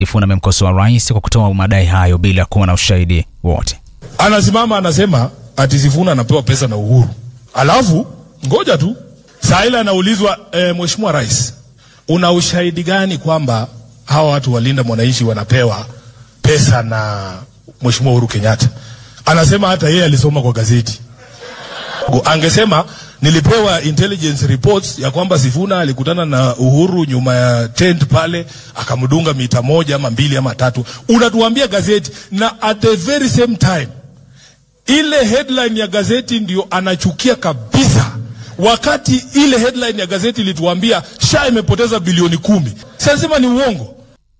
Sifuna amemkosoa rais kwa kutoa madai hayo bila kuwa na ushahidi wote. Anasimama anasema ati Sifuna anapewa pesa na Uhuru, alafu ngoja tu saa ile anaulizwa e, Mheshimiwa Rais, una ushahidi gani kwamba hawa watu walinda mwananchi wanapewa pesa na Mheshimiwa Uhuru Kenyatta? Anasema hata yeye alisoma kwa gazeti. Angesema nilipewa intelligence reports ya kwamba Sifuna alikutana na Uhuru nyuma ya tent pale, akamdunga mita moja ama mbili ama tatu. Unatuambia gazeti, na at the very same time ile headline ya gazeti ndio anachukia kabisa, wakati ile headline ya gazeti ilituambia SHA imepoteza bilioni kumi. Sasema ni uongo.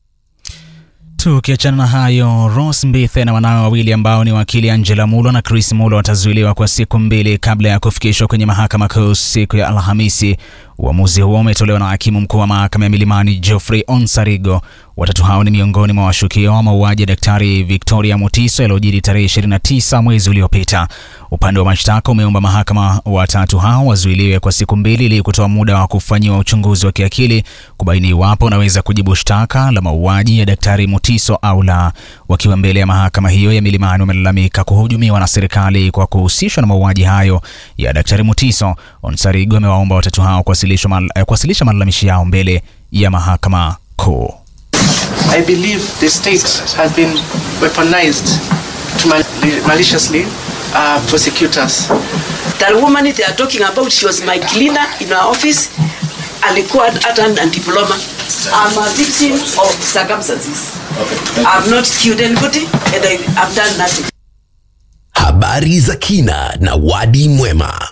Tukiachana na hayo, Ross Mbithe na wanawe wawili ambao ni wakili Angela Mulo na Chris Mulo watazuiliwa kwa siku mbili kabla ya kufikishwa kwenye mahakama kuu siku ya Alhamisi. Uamuzi huo umetolewa na hakimu mkuu wa mahakama ya Milimani Geoffrey Onsarigo. Watatu hao ni miongoni mwa washukiwa wa mauaji ya Daktari Victoria Mutiso yaliyojiri tarehe 29 mwezi uliopita. Upande wa mashtaka umeomba mahakama watatu hao wazuiliwe kwa siku mbili ili kutoa muda wa kufanyiwa uchunguzi wa kiakili kubaini iwapo wanaweza kujibu shtaka la mauaji ya Daktari Mutiso au la. Wakiwa mbele ya mahakama hiyo ya Milimani, wamelalamika kuhujumiwa na serikali kwa kuhusishwa na mauaji hayo ya Daktari Mutiso. Onsarigo amewaomba watatu hao kuwasilisha mal, kuwasilisha malalamishi yao mbele ya mahakama kuu. I believe the state has been weaponized to mal maliciously uh, prosecute us. That woman they are talking about, she was my cleaner in our office. Alikuwa hata na diploma. I'm a victim of circumstances. Okay. I've not killed anybody and I, I've done nothing. Habari za kina na Wadi Mwema.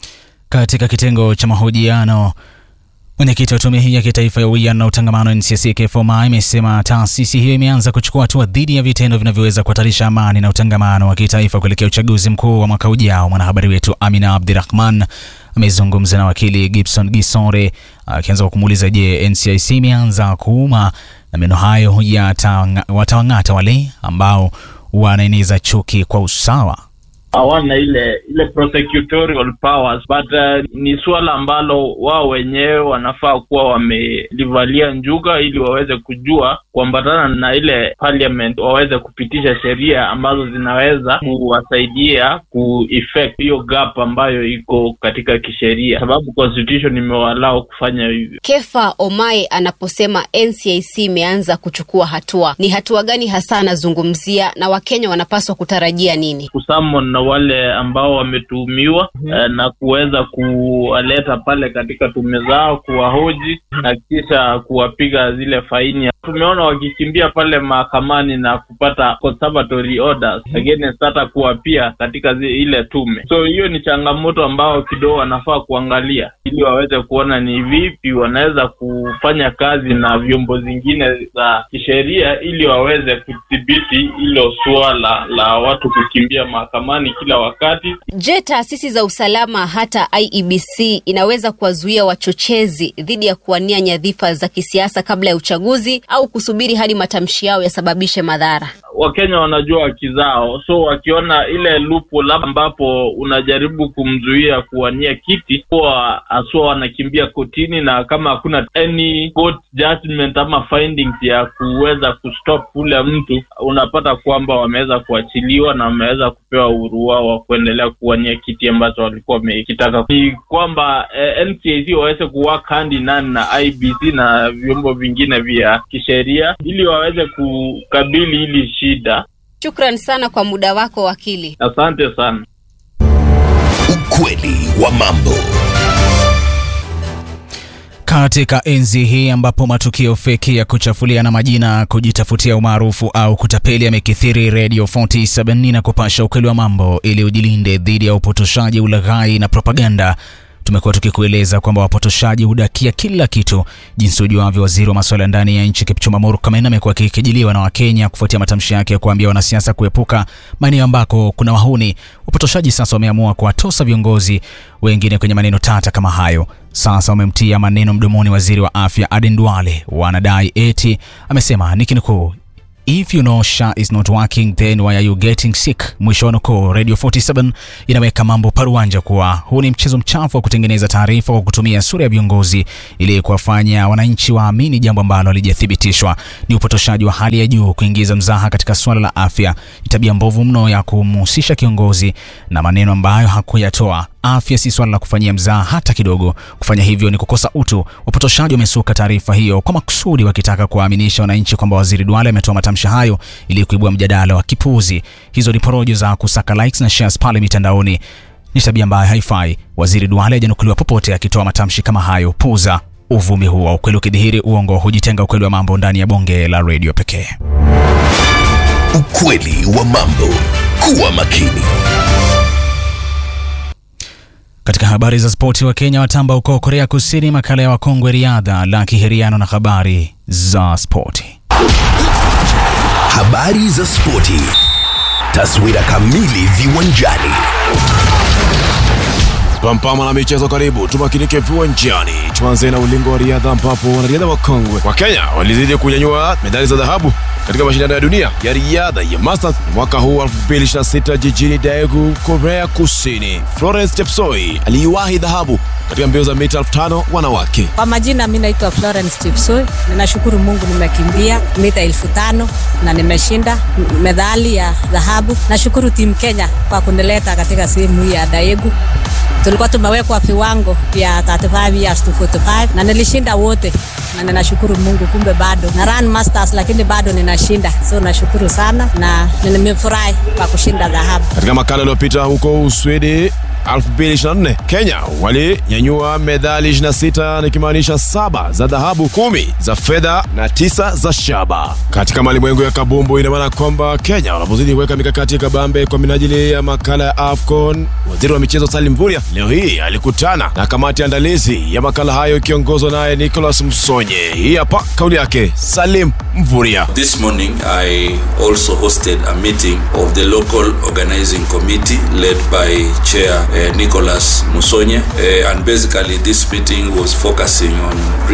Katika kitengo cha mahojiano Mwenyekiti wa tume hii ya kitaifa ya uwiano na utangamano NCC Kefoma imesema taasisi hiyo imeanza kuchukua hatua dhidi ya vitendo vinavyoweza kuhatarisha amani na utangamano wa kitaifa kuelekea uchaguzi mkuu wa mwaka ujao. Mwanahabari wetu Amina Abdirahman amezungumza na wakili Gibson Gisore akianza kwa kumuuliza, je, NCIC imeanza kuuma na meno hayo watawang'ata wale ambao wanaeneza chuki kwa usawa? hawana ile ile prosecutorial powers but uh, ni suala ambalo wao wenyewe wanafaa kuwa wamelivalia njuga ili waweze kujua kuambatana na ile parliament waweze kupitisha sheria ambazo zinaweza kuwasaidia kueffect hiyo gap ambayo iko katika kisheria, sababu constitution imewalao kufanya hivyo. Kefa Omae anaposema NCIC imeanza kuchukua hatua, ni hatua gani hasa anazungumzia na Wakenya wanapaswa kutarajia nini? Kusummon na wale ambao wametuhumiwa mm-hmm. eh, na kuweza kuwaleta pale katika tume zao kuwahoji na kisha kuwapiga zile faini. Tumeona wakikimbia pale mahakamani na kupata conservatory orders against hata kuwapia katika zi, ile tume. So hiyo ni changamoto ambao kidogo wanafaa kuangalia ili waweze kuona ni vipi wanaweza kufanya kazi na vyombo zingine za kisheria ili waweze kudhibiti hilo suala la watu kukimbia mahakamani kila wakati. Je, taasisi za usalama hata IEBC inaweza kuwazuia wachochezi dhidi ya kuwania nyadhifa za kisiasa kabla ya uchaguzi au kusubiri hadi matamshi yao yasababishe madhara? Wakenya wanajua haki zao, so wakiona ile loophole ambapo unajaribu kumzuia kuwania kiti, huwa haswa wanakimbia kotini, na kama hakuna any court judgment ama findings ya kuweza kustop ule mtu, unapata kwamba wameweza kuachiliwa na wameweza kupewa uhuru wao wa kuendelea kuwania kiti ambacho walikuwa wamekitaka. Ni kwamba eh, NCIC waweze kuwork hand in hand na IBC na vyombo vingine vya kisheria ili waweze kukabili hili shida. Shukran sana kwa muda wako wakili. Asante sana. Ukweli wa mambo. Katika enzi hii ambapo matukio feki ya kuchafulia na majina, kujitafutia umaarufu au kutapeli yamekithiri, Radio 47 na kupasha ukweli wa mambo ili ujilinde dhidi ya upotoshaji, ulaghai na propaganda. Tumekuwa tukikueleza kwamba wapotoshaji hudakia kila kitu. Jinsi ujuavyo, waziri wa masuala ya ndani ya nchi Kipchumba Murkomen amekuwa akikejeliwa na Wakenya kufuatia matamshi yake ya kuambia wanasiasa kuepuka maeneo ambako kuna wahuni. Wapotoshaji sasa wameamua kuwatosa viongozi wengine kwenye maneno tata kama hayo. Sasa wamemtia maneno mdomoni waziri wa afya Aden Duale. Wanadai eti amesema nikinukuu, If you know SHA is not working then why are you getting sick? Mwisho wa nukuu. Radio 47 inaweka mambo paruanja kuwa huu ni mchezo mchafu wa kutengeneza taarifa kwa kutumia sura ya viongozi ili kuwafanya wananchi waamini jambo ambalo halijathibitishwa. Ni upotoshaji wa hali ya juu kuingiza mzaha katika suala la afya. Ni tabia mbovu mno ya kumhusisha kiongozi na maneno ambayo hakuyatoa. Afya si swala la kufanyia mzaha hata kidogo. Kufanya hivyo ni kukosa utu. Wapotoshaji wamesuka taarifa hiyo kwa makusudi, wakitaka kuwaaminisha wananchi kwamba Waziri Duale ametoa matamshi hayo ili kuibua mjadala wa kipuuzi. Hizo ni porojo za kusaka likes na shares pale mitandaoni. Ni tabia ambayo haifai. Waziri Duale hajanukuliwa popote akitoa matamshi kama hayo. Puuza uvumi huo. Ukweli ukidhihiri, uongo hujitenga. Ukweli wa mambo ndani ya bonge la redio pekee. Ukweli wa mambo. Kuwa makini. Katika habari za spoti, wa Kenya watamba huko Korea Kusini. Makala ya wakongwe riadha la kiheriano na habari za spoti. Habari za spoti. Taswira kamili viwanjani. Pampama na michezo karibu, tumakinike viwanjani. Tuanze na ulingo wa riadha ambapo wanariadha wakongwe wa Kenya walizidi kunyanyua medali za dhahabu katika mashindano ya dunia ya riadha ya Masters mwaka huu 2026 jijini Daegu, Korea Kusini. Florence Chepsoi aliiwahi dhahabu katika mbio za mita 5000 wanawake. Kwa majina mi naitwa Florence Chepsoi. Ninashukuru Mungu nimekimbia mita elfu tano na nimeshinda medali ya dhahabu. Nashukuru timu Kenya kwa kunileta katika sehemu hii ya Daegu. Tulikuwa tumewekwa viwango vya 35 years to 45 na nilishinda wote, na ninashukuru Mungu. Kumbe bado na run masters, lakini bado ninashinda, so nashukuru sana na nimefurahi kwa kushinda dhahabu. Katika makala iliyopita huko Uswidi 2024 Kenya walinyanyua medali 26 nikimaanisha saba za dhahabu, kumi za fedha na tisa za shaba. Katika malimwengu ya kabumbu, ina maana kwamba Kenya wanapozidi kuweka mikakati kabambe kwa minajili ya makala ya AFCON, waziri wa michezo Salim Mvurya leo hii alikutana na kamati andalizi ya makala hayo ikiongozwa naye Nicholas Msonye. Hii hapa kauli yake Salim Mvurya. This morning, I also hosted a meeting of the local organizing committee led by Chair uh, Nicholas Musonye. Uh, and basically, this meeting was focusing on